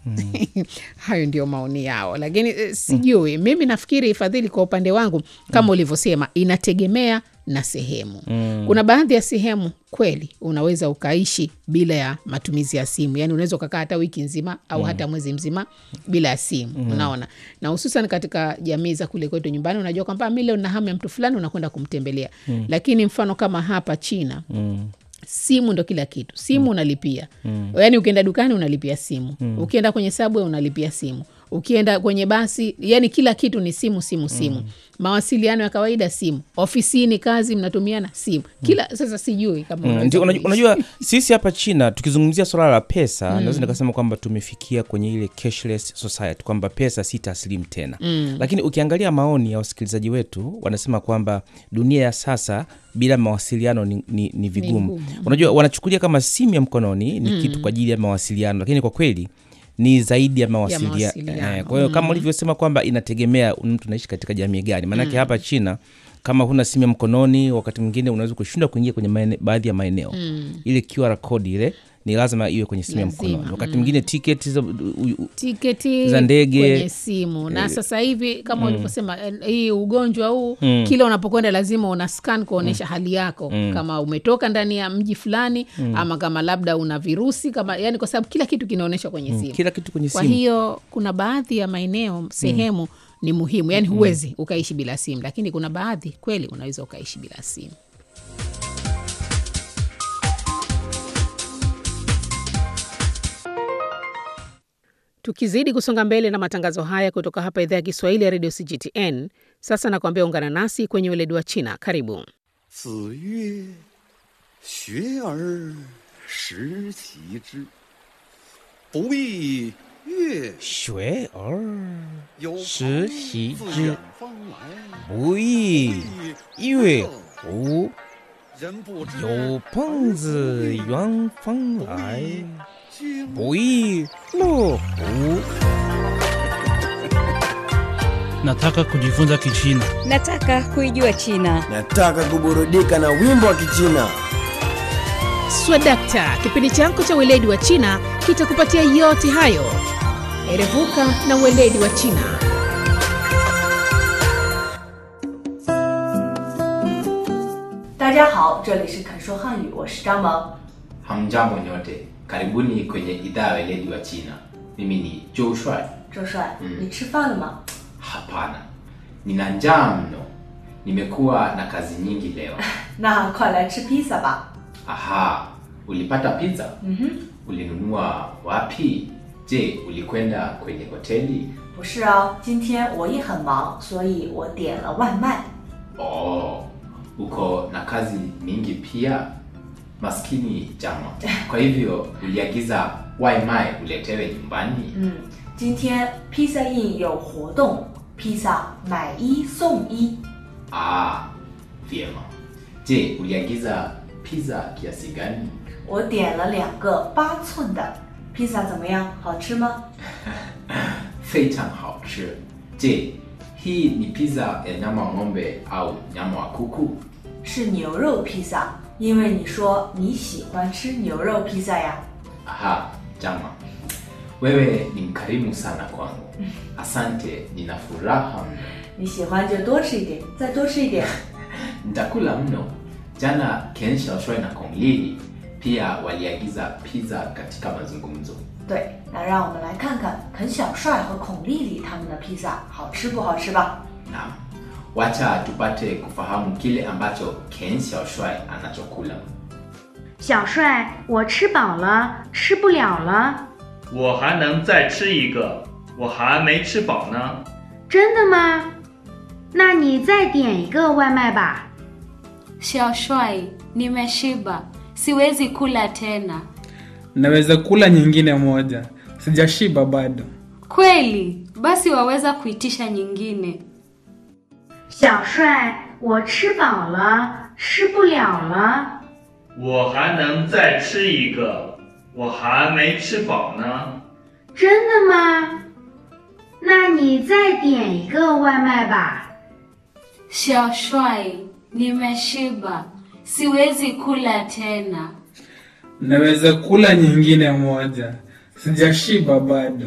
hayo ndio maoni yao, lakini eh, sijui mimi nafikiri Fadhili, kwa upande wangu kama ulivyosema, inategemea na sehemu. Kuna baadhi ya sehemu kweli unaweza ukaishi bila ya matumizi ya simu, yaani unaweza ukakaa hata wiki nzima au hata mwezi mzima bila ya simu, unaona. Na hususan katika jamii za kule kwetu nyumbani, unajua kwamba mi leo na hamu ya mtu fulani, unakwenda kumtembelea. Lakini mfano kama hapa China simu ndo kila kitu. Simu unalipia, yaani ukienda dukani unalipia simu, ukienda kwenye sabwe unalipia simu, ukienda kwenye basi, yani kila kitu ni simu, simu, simu. Mawasiliano ya kawaida simu, ofisini kazi mnatumiana simu kila. Sasa sijui kama Mm, unaweza ndio, unajua, kuishi. unajua sisi hapa China tukizungumzia swala la pesa naweza nikasema kwamba tumefikia kwenye ile cashless society kwamba pesa si taslimu tena lakini ukiangalia maoni ya wasikilizaji wetu wanasema kwamba dunia ya sasa bila mawasiliano ni, ni, ni vigumu ngumu. unajua wanachukulia kama simu ya mkononi ni kitu kwa ajili ya mawasiliano lakini kwa kweli ni zaidi ya mawasilia- mawasiliano. eh, kwa hiyo kama ulivyosema kwamba inategemea mtu anaishi katika jamii gani maanake hapa china kama huna simu ya mkononi wakati mwingine unaweza kushindwa kuingia kwenye maene, baadhi ya maeneo ile QR code ile ni lazima iwe kwenye simu ya Lazima, mkononi wakati mwingine tiketi za u- u- tiketi za ndege. kwenye simu na sasa hivi kama ulivyosema eh, hii ugonjwa huu kila unapokwenda lazima una scan kuonyesha hali yako kama umetoka ndani ya mji fulani ama kama labda una virusi kama yani kwa sababu kila kitu kinaonyeshwa kwenye simu kila kitu kwenye kwa simu hiyo kuna baadhi ya maeneo sehemu ni muhimu yani huwezi ukaishi bila simu lakini kuna baadhi kweli unaweza ukaishi bila simu tukizidi kusonga mbele na matangazo haya kutoka hapa idhaa ya kiswahili ya redio cgtn sasa nakuambia ungana nasi kwenye weledi wa china karibu 子曰：“学而时齐之，不亦乐学而有朋时习自之远方来， 不亦乐乎人不知有朋自远方来经不亦乐乎 Nataka kujifunza Kichina. Nataka kuijua China. Nataka kuburudika na wimbo wa Kichina. swadakta kipindi chako cha weledi wa china kitakupatia yote hayo erevuka na weledi wa china 大家好，这里是肯说汉语，我是张萌。 Hamjambo nyote, karibuni kwenye idhaa ya weledi wa China. Mimi ni Joe Shuai. 周帅， 嗯你吃饭了吗？ Hapana, nina njaa mno, nimekuwa na kazi nyingi leo. 那快来吃披萨吧。 Aha, ulipata pizza? 嗯哼， Ulinunua wapi? Je, ulikwenda kwenye hoteli? 不是啊，今天我也很忙，所以我点了外卖。 Oh, uko na kazi mingi pia? Maskini jama. Kwa hivyo uliagiza waimai uletewe nyumbani? 嗯，今天披萨印有活动，披萨买一送一。 Ah, vyema. Je, uliagiza pizza kiasi gani? 我点了两个八寸的披萨，怎么样？好吃吗？ 非常好吃。Je, hii ni pizza ya nyama wa ng'ombe au nyama wa kuku? 是牛肉披萨，因为你说你喜欢吃牛肉披萨呀。 Aha, jama, wewe ni mkarimu sana kwangu. Asante, nina furaha mno. 你喜欢就多吃一点，再多吃一点。 Nitakula mno. Jana Ken Xiaoshui na Kong Lili pia waliagiza pizza katika mazungumzo. 对，那让我们来看看肯小帅和孔丽丽他们的披萨好吃不好吃吧？ Naam, wacha tupate kufahamu kile ambacho Ken Xiaoshui anachokula. 小帅，我吃饱了，吃不了了。 我还能再吃一个，我还没吃饱呢。 真的吗？那你再点一个外卖吧。 Shashwai, nimeshiba, siwezi kula tena. Naweza kula nyingine moja, sijashiba bado. Kweli? Basi waweza kuitisha nyingine. 小帅，我吃饱了，吃不了了。 我还能再吃一个，我还没吃饱呢。 真的吗？那你再点一个外卖吧。 Shashwai, nimeshiba, siwezi kula tena. Naweza kula nyingine moja, sijashiba bado.